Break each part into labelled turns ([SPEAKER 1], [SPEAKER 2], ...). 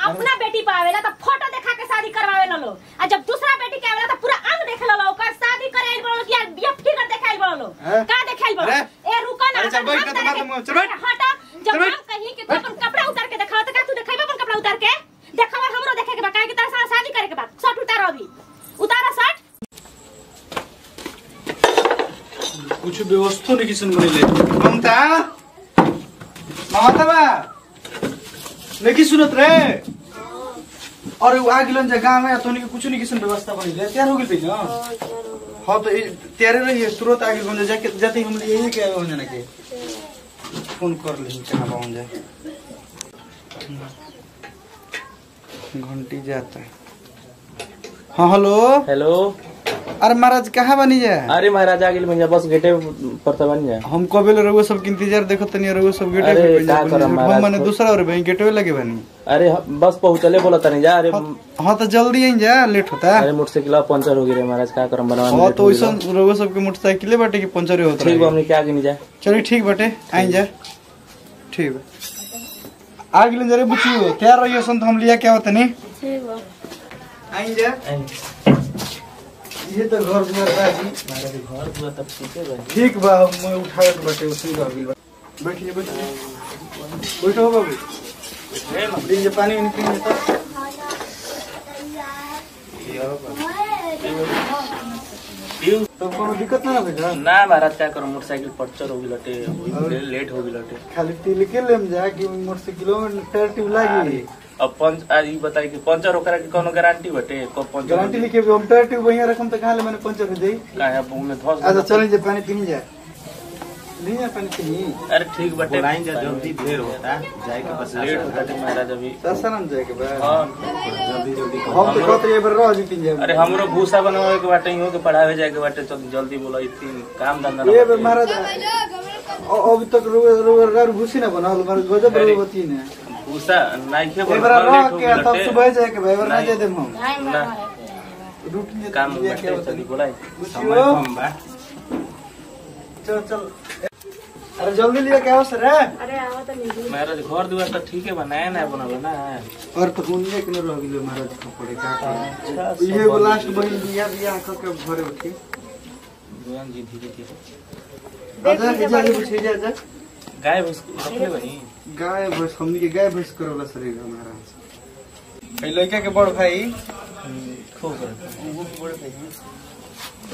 [SPEAKER 1] अपना बेटी पे आवेला तो फोटो देखा के शादी करवावे ला लो आ जब दूसरा बेटी के आवेला तो पूरा अंग देखे ला लो ओकर शादी करे आइल बड़ो कि बिया फिगर देखाइल बड़ो लो
[SPEAKER 2] हैं?
[SPEAKER 1] का देखाइल बड़ो
[SPEAKER 2] अरे?
[SPEAKER 1] ए रुको ना
[SPEAKER 2] अरे चल
[SPEAKER 1] अपन
[SPEAKER 2] बैठ
[SPEAKER 1] हम
[SPEAKER 2] ना,
[SPEAKER 1] तरह
[SPEAKER 2] तुम
[SPEAKER 1] के-
[SPEAKER 2] चल बैठ।
[SPEAKER 1] हटा जब
[SPEAKER 2] चल बैठ।
[SPEAKER 1] हम कहीं कि तू अपन कपड़ा उतार के देखाओ तो का तू देखाइबे अपन कपड़ा उतार के देखावा हमरो देखे के बा काहे कि तारा साथ शादी करे के बाद शर्ट उतारो अभी उतारा शर्ट
[SPEAKER 2] कुछ व्यवस्था नहीं किसन बनेले ममता ममता बा नहीं सुनत रे अरे वो आ गिलन जे गांव में तो कुछ नहीं किसन व्यवस्था बनेले तैयार हो गेल ना हाँ तो ये- तैयारे रही है तुरंत आगे बन जाके जाते ही हम यही के हो जाने के फोन कर ले कहाँ पहुंच जाए घंटी जाता है हाँ हेलो
[SPEAKER 3] हेलो
[SPEAKER 2] अरे महाराज कहाँ बनी जाए
[SPEAKER 3] अरे महाराज आ गेल भैया बस गेटे पर त बन जाए
[SPEAKER 2] हम कबे ले रहुआ सब के इंतजार देखो तनी रहुआ सब गेटे
[SPEAKER 3] अरे,
[SPEAKER 2] पे बनी
[SPEAKER 3] का
[SPEAKER 2] जा,
[SPEAKER 3] करम
[SPEAKER 2] बनी जा।
[SPEAKER 3] महाराज,
[SPEAKER 2] हम माने
[SPEAKER 3] तो-
[SPEAKER 2] दूसरा और भाई गेटवे लगे बनी
[SPEAKER 3] अरे ह- बस पहुँचले बोला तनी जा अरे
[SPEAKER 2] हाँ तो जल्दी आई जा लेट होता
[SPEAKER 3] अरे मोटरसाइकिल पंचर हो गई रे महाराज का करम बनवा
[SPEAKER 2] हाँ तो वैसा रहुआ सब के मोटरसाइकिले बाटे की पंचर होता
[SPEAKER 3] ठीक बा
[SPEAKER 2] रहे
[SPEAKER 3] हमने क्या गिनी जा
[SPEAKER 2] चलिए ठीक बाटे आई जा ठीक बा आ गेल जरे बुच्ची तैयार रहियो सन तो हम लिया क्या होता नहीं
[SPEAKER 1] ठीक बा
[SPEAKER 2] आई जा ये तो घर दुआर बाजी
[SPEAKER 3] महाराज घर पूरा तब ठीक है भाई
[SPEAKER 2] ठीक बा मैं उठाए तो बाटे उसी का बिल बैठिए बैठिए बैठो हो बाबू लीजिए पानी वानी पीजिए तो तो कोनो दिक्कत ना भेजा
[SPEAKER 3] ना महाराज क्या करो मोटरसाइकिल पंचर हो गई लटे वही लेट हो गई लटे
[SPEAKER 2] खाली तिल के लेम जा कि मोटरसाइकिल में टायर ट्यूब लागी
[SPEAKER 3] अब पंच आज ई बताई कि पंचर होकर के कोनो गारंटी बटे को पंचर
[SPEAKER 2] गारंटी लिखे भी हम टायर ट्यूब वहीं रखम तो कहाँ ले मैंने पंचर हो जाई
[SPEAKER 3] काहे अब में धस
[SPEAKER 2] अच्छा चलें जे पानी पी जा ली जा पानी पी
[SPEAKER 3] अरे ठीक बटे
[SPEAKER 4] बुलाइन जा जल्दी देर होता जाए के बस
[SPEAKER 3] लेट होता है महाराज अभी
[SPEAKER 2] सासाराम जाए के बा
[SPEAKER 3] हाँ
[SPEAKER 4] जल्दी जल्दी
[SPEAKER 2] हम तो कहते एक बार रह जी तीन
[SPEAKER 3] अरे हमरो भूसा बनवावे के बाटे इहो के पढ़ावे जाए के बाटे तो जल्दी बोलो इतनी काम धंधा ना
[SPEAKER 2] ये बार
[SPEAKER 3] बाटे।
[SPEAKER 2] महाराज अ- अभी तक रुए रुए रुए घुसी ना बनाल मारे गजब
[SPEAKER 3] अरे।
[SPEAKER 2] रुए बती ने
[SPEAKER 3] भूसा नहीं खे
[SPEAKER 2] एक बार
[SPEAKER 3] बनवा
[SPEAKER 2] रह
[SPEAKER 3] लेट हो
[SPEAKER 2] के
[SPEAKER 3] गई
[SPEAKER 2] तब
[SPEAKER 3] लटे।
[SPEAKER 2] सुबह जाए के भाई बार ना
[SPEAKER 3] नहीं।
[SPEAKER 2] जाए देम हम
[SPEAKER 3] ना
[SPEAKER 2] रूटीन
[SPEAKER 3] काम
[SPEAKER 2] दिया
[SPEAKER 3] बाटे
[SPEAKER 2] क्या होता
[SPEAKER 3] चली बोलाई
[SPEAKER 4] समय कम बा
[SPEAKER 2] चल चल अरे जल्दी लिया क्या हो सर है
[SPEAKER 1] अरे आओ तो नहीं
[SPEAKER 3] महाराज घर दुआर तो ठीक है बनाया ना बनल ना
[SPEAKER 2] और तो उन्हीं के न रह गेलो महाराज कपड़े का
[SPEAKER 3] अच्छा,
[SPEAKER 2] ये
[SPEAKER 3] सब
[SPEAKER 2] वो लास्ट
[SPEAKER 3] बनी।
[SPEAKER 2] बहिन बिया बिया क के घरे उठी
[SPEAKER 3] दुआन जी धीरे धीरे
[SPEAKER 2] आजा जा ले पूछे जा जा
[SPEAKER 3] गाय भैंस रखले बनी
[SPEAKER 2] गाय भैंस हमनी के गाय भैंस करोला शरीर हमारा ए लड़का के बड़ भाई
[SPEAKER 3] खूब रखले।
[SPEAKER 2] वो भी बड़ भाई हैं।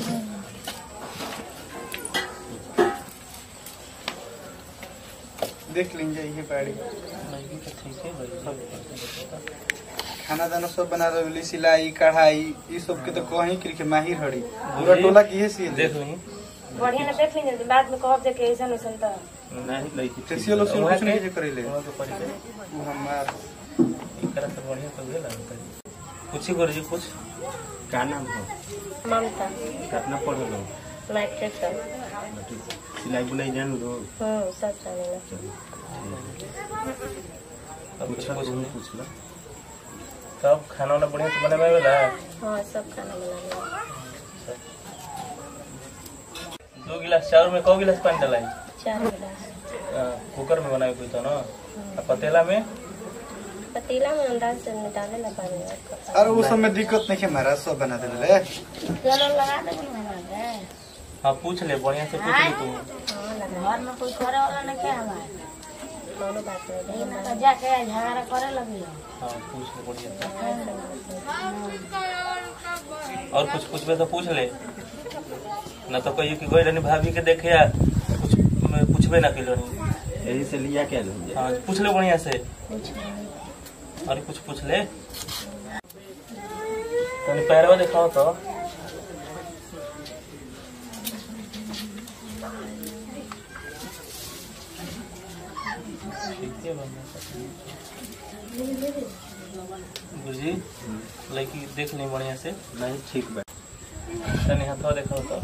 [SPEAKER 2] देख लेंगे ये बाड़ी
[SPEAKER 3] नहीं तो ठीक है भाई सब
[SPEAKER 2] खाना दाना सब बना रही सिलाई कढ़ाई ये सब के तो कहीं के माहिर हड़ी पूरा टोला की है सी
[SPEAKER 3] देख ली
[SPEAKER 1] बढ़िया ना देख लीजिए बाद में कहब जे के ऐसा नहीं तो
[SPEAKER 3] नहीं नहीं थी
[SPEAKER 2] फेसियल उसियल कुछ नहीं जे करेले
[SPEAKER 3] वहाँ के पड़ी है।
[SPEAKER 2] वो हमार
[SPEAKER 3] एकरा से बढ़िया तो गेला पूछी गुरुजी कुछ
[SPEAKER 4] का नाम हो
[SPEAKER 1] ममता
[SPEAKER 4] कितना पढ़ल हो
[SPEAKER 1] मैट्रिक तक
[SPEAKER 4] सिलाई बुनाई जान लो
[SPEAKER 1] हम्म सब जानेला
[SPEAKER 3] अब
[SPEAKER 4] पूछा
[SPEAKER 3] कुछ
[SPEAKER 4] तुम
[SPEAKER 3] नहीं
[SPEAKER 4] पूछ ला
[SPEAKER 3] तब खाना वाना बढ़िया से बनावे वाला
[SPEAKER 1] हाँ सब खाना बनाने
[SPEAKER 3] दो गिलास चावल में कौ गिलास पानी डालाई
[SPEAKER 1] चार गिलास
[SPEAKER 3] कुकर में बनावे कोई तो ना आ पतेला में
[SPEAKER 1] पतीला में अंदाज से डाले ना पानी और कपड़ा।
[SPEAKER 2] अरे उस समय दिक्कत नहीं है महाराज सब बना देले
[SPEAKER 1] चलो लगा दे हमारे
[SPEAKER 3] हाँ पूछ ले बढ़िया से पूछ ले तू
[SPEAKER 1] हाँ लगा घर में कोई करे वाला नहीं क्या हमारे कोनो बात नहीं लेकिन तो जाके झगड़ा करे लगी
[SPEAKER 3] हाँ पूछ ले बढ़िया से और कुछ पूछबे तो पूछ ले न तो कहियो कि गई रहनी भाभी के देखे या कुछ मैं पूछबे ना किलो
[SPEAKER 4] यही से लिया क्या लो
[SPEAKER 3] हाँ पूछ ले बढ़िया से और कुछ पूछ ले तनी पैरवा दिखाओ तो ठीक है बढ़िया से। गुरुजी लड़की देख ली बढ़िया से
[SPEAKER 4] नहीं ठीक बा
[SPEAKER 3] तनी हाथवा दिखाओ तो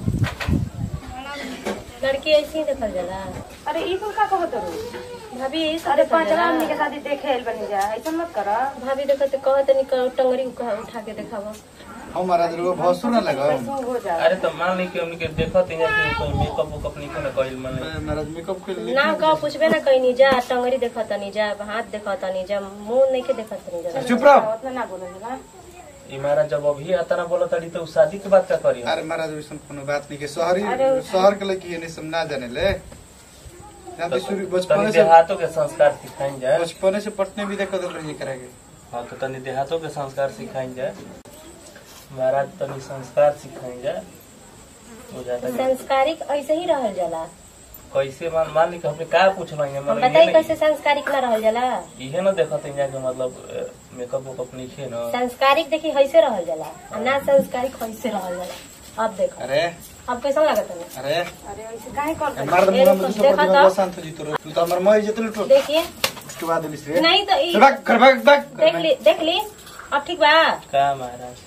[SPEAKER 1] लड़की ऐसी ही देखल जाला
[SPEAKER 5] अरे ई तुम का कहत रो
[SPEAKER 1] भाभी ऐसे
[SPEAKER 5] अरे
[SPEAKER 1] देखल
[SPEAKER 5] पांचवा
[SPEAKER 1] जाला।
[SPEAKER 5] आदमी के शादी देखे आइल बनी जा ऐसा मत कर
[SPEAKER 1] भाभी देखत कहत नहीं कर टंगरी उठा उठा के देखावा
[SPEAKER 2] हम महाराज रो भसुर ना लगा
[SPEAKER 5] हो जा
[SPEAKER 3] अरे तो मान ली कि हमनी के देखत ही नहीं कि मेकअप वेकअप नहीं करे कइल मान ली
[SPEAKER 2] महाराज मेकअप के लिए
[SPEAKER 6] ना कह पूछबे ना कहीं जा टंगरी देखत नहीं जा हाथ देखत नहीं जा मुंह नहीं के देखत नहीं जा
[SPEAKER 2] चुप रहो
[SPEAKER 5] उतना ना बोले ना
[SPEAKER 3] ई महाराज जब अभी आता ना बोला तड़ी तो उ शादी के बात का करी
[SPEAKER 2] अरे महाराज वैसन कोनो बात नहीं के शहरी शहर के लड़की ये नहीं सब ना जाने ले यहाँ पे शुरू
[SPEAKER 3] तनी
[SPEAKER 2] बचपन से
[SPEAKER 3] देहातों के संस्कार सिखाइन जाए
[SPEAKER 2] बचपन से पटने भी देखो रही करेंगे
[SPEAKER 3] हाँ तो तनी देहातों के संस्कार सिखाइन जाए महाराज तनी संस्कार सिखाइन जाए हो जाता है
[SPEAKER 6] संस्कारिक ऐसे ही रहल जाला
[SPEAKER 3] कैसे मान मान ली कि हमने का पूछना है
[SPEAKER 6] हम
[SPEAKER 3] मतलब
[SPEAKER 6] बताई
[SPEAKER 3] इहे
[SPEAKER 6] कैसे
[SPEAKER 3] न-
[SPEAKER 6] संस्कारिक ना रहल जाला
[SPEAKER 3] इहे ना देखत है कि मतलब मेकअप वेकअप नहीं है ना
[SPEAKER 6] संस्कारिक देखी कैसे रहल जाला आ ना संस्कारिक कैसे रहल जाला अब देखो
[SPEAKER 2] अरे
[SPEAKER 6] अब कैसा लागत है
[SPEAKER 2] अरे
[SPEAKER 5] अरे ऐसे काहे कर
[SPEAKER 2] मार दे
[SPEAKER 6] ए,
[SPEAKER 2] मुंह में दूसरा
[SPEAKER 6] देखा
[SPEAKER 2] प्रतिमा
[SPEAKER 6] तो?
[SPEAKER 2] शांत हो जी तोरो तू तो हमर मई जतल लुटो
[SPEAKER 6] देखिए
[SPEAKER 2] उसके बाद दिलिस रे
[SPEAKER 6] नहीं तो ई-
[SPEAKER 2] चल भाग घर भाग भाग
[SPEAKER 6] देख ली देख ली अब ठीक बा
[SPEAKER 3] का महाराज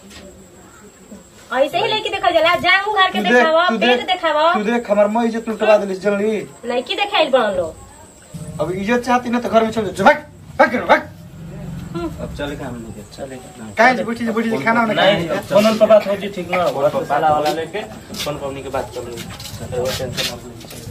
[SPEAKER 6] ऐसे ही लड़की देखल जाला जांग उघार के
[SPEAKER 2] तू देख
[SPEAKER 6] देखावा
[SPEAKER 2] तू
[SPEAKER 6] पेट
[SPEAKER 2] देख
[SPEAKER 6] देखावा
[SPEAKER 2] तू देख हमर मई जतल लुटवा दिलिस जल्दी
[SPEAKER 6] लड़की देखाइल बन लो
[SPEAKER 2] अब इज्जत चाहती ना तो घर में चल जा भाग भाग घर भाग
[SPEAKER 4] अब चले का हम लोग के?
[SPEAKER 3] चलेगा
[SPEAKER 2] काहे से बैठी से बैठी से खाना वाना
[SPEAKER 3] नहीं
[SPEAKER 2] खाए
[SPEAKER 3] फोन पर बात हो जी ठीक ना होगा तो साला वाला लेके फोन पर अपनी के बात कर लो टेंशन मत लीजिए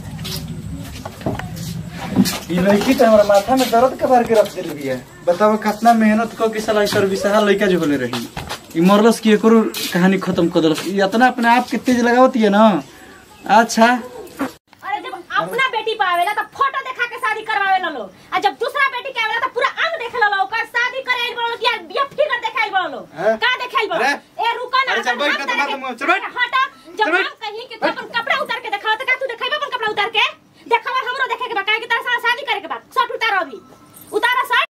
[SPEAKER 2] ई लड़की तो हमारा माथा में दर्द कबार के रख देली बिया बताओ कितना मेहनत क के साला सर्विसहा लड़का जो होले रही ई मरलस की एकरो कहानी खत्म कर देलस ई इतना अपने आप के तेज लगावती है ना अच्छा
[SPEAKER 1] अरे जब अपना बेटी पावेला तो फोटो देखा के शादी करवावे ला लो आ जब दूसरा बेटी के आवेला तो पूरा अंग देखे ला लो ओकर शादी करे आइल बड़ो कि यार बिया फिगर देखाइल बड़ो
[SPEAKER 2] हैं?
[SPEAKER 1] का देखाइल बड़ो
[SPEAKER 2] अरे?
[SPEAKER 1] ए रुका ना
[SPEAKER 2] अरे चल
[SPEAKER 1] अपन
[SPEAKER 2] बैठ
[SPEAKER 1] हम
[SPEAKER 2] ना,
[SPEAKER 1] तारे
[SPEAKER 2] तुम्हारा मुंह,
[SPEAKER 1] के-
[SPEAKER 2] चल बैठ।
[SPEAKER 1] हटा जब
[SPEAKER 2] चल बैठ।
[SPEAKER 1] हम कहीं कि तू अपन कपड़ा उतार के देखावा तो का तू देखाइबे अपन कपड़ा उतार के देखावा